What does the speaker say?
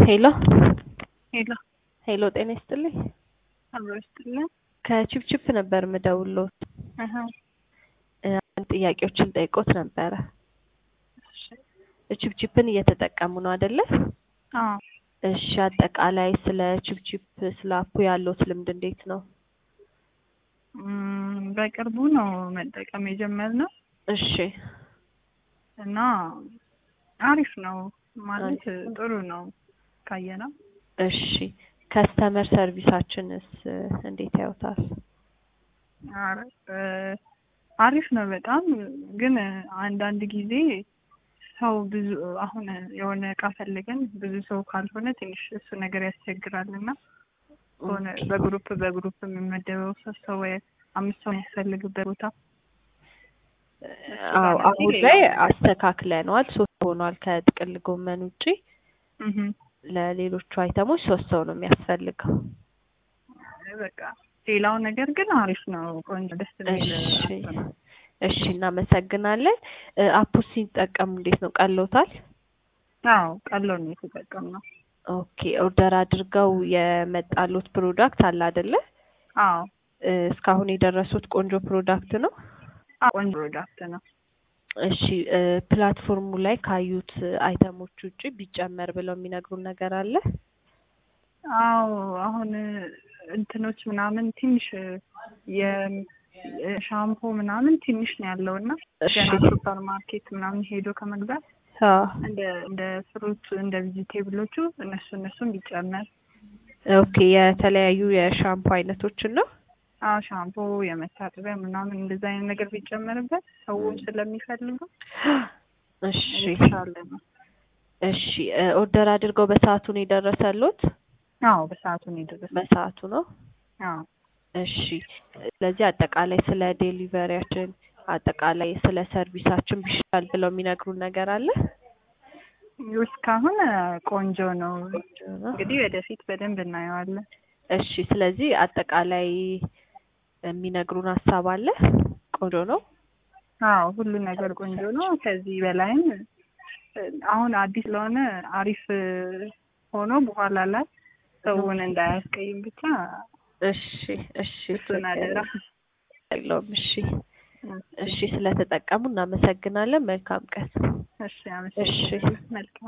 ሄሎ ሄሎ ሄሎ፣ ጤና ይስጥልኝ። አብሮ ይስጥልን። ከቺፕቺፕ ነበር ምደውሎት አሀ አንድ ጥያቄዎችን ጠይቆት ነበረ። እሺ ቺፕቺፕን እየተጠቀሙ ነው አይደለ? አዎ እሺ፣ አጠቃላይ ስለ ቺፕቺፕ ስለ አፑ ያለዎት ልምድ እንዴት ነው? እም፣ በቅርቡ ነው መጠቀም የጀመርነው እሺ እና አሪፍ ነው ማለት ጥሩ ነው ካየነው። እሺ፣ ከስተመር ሰርቪሳችንስ እንዴት ያዩታል? ኧረ እ አሪፍ ነው በጣም ግን አንዳንድ ጊዜ ሰው ብዙ አሁን የሆነ እቃ ፈልገን ብዙ ሰው ካልሆነ ትንሽ እሱ ነገር ያስቸግራል እና ሆነ በግሩፕ በግሩፕ የሚመደበው ሶስት ሰው ወይ አምስት ሰው የሚያስፈልግበት ቦታ አዎ አሁን ላይ አስተካክለነዋል። ሶስት ሆኗል። ከጥቅል ጎመን ውጪ እህ ለሌሎቹ አይተሞች ሶስት ሰው ነው የሚያስፈልገው። በቃ ሌላው ነገር ግን አሪፍ ነው። ቆንጆ ደስ የሚል እሺ አፕ ነው። እሺ፣ እናመሰግናለን። እ አፑ ሲጠቀሙ እንዴት ነው ቀሎታል? አዎ ቀሎ ነው የተጠቀምነው። ኦኬ ኦርደር አድርገው የመጣሉት ፕሮዳክት አለ አይደለ? አዎ እ እስካሁን የደረሱት ቆንጆ ፕሮዳክት ነው። አዎ፣ ቆንጆ ፕሮዳክት ነው። እሺ እ ፕላትፎርሙ ላይ ካዩት አይተሞች ውጪ ቢጨመር ብለው የሚነግሩን ነገር አለ? አዎ አሁን እንትኖች ምናምን ትንሽ የሻምፖ ምናምን ትንሽ ነው ያለው እና እሺ ገና ሱፐር ማርኬት ምናምን ሄዶ ከመግዛት አዎ እንደ እንደ ፍሩት እንደ ቬጂቴብሎቹ እነሱ እነሱን ቢጨመር ኦኬ የተለያዩ የሻምፖ አይነቶችን ነው። አዎ ሻምፖ የመታጠቢያ ምናምን እንደዛ አይነት ነገር ቢጨመርበት ሰውም ስለሚፈልጉ እሺ የተሻለ ነው። እሺ እ ኦርደር አድርገው በሰዓቱ ነው የደረሰሎት? አዎ በሰዓቱ ነው የደረሰው። በሰዓቱ ነው። አዎ እሺ ስለዚህ አጠቃላይ ስለ ዴሊቨሪያችን አጠቃላይ ስለ ሰርቪሳችን ቢሻል ብለው የሚነግሩን ነገር አለ? እስካሁን ቆንጆ ነው። እንግዲህ ወደፊት በደንብ እናየዋለን። እሺ ስለዚህ አጠቃላይ የሚነግሩን ሀሳብ አለ? ቆንጆ ነው። አዎ ሁሉ ነገር ቆንጆ ነው። ከዚህ በላይም አሁን አዲስ ስለሆነ አሪፍ ሆኖ በኋላ ላይ ሰውን እንዳያስቀይም ብቻ እሺ እሺ እሱን አደራ። የለውም። እሺ እሺ ስለተጠቀሙ እናመሰግናለን። መልካም ቀን። እሺ አመሰግናለሁ። መልካም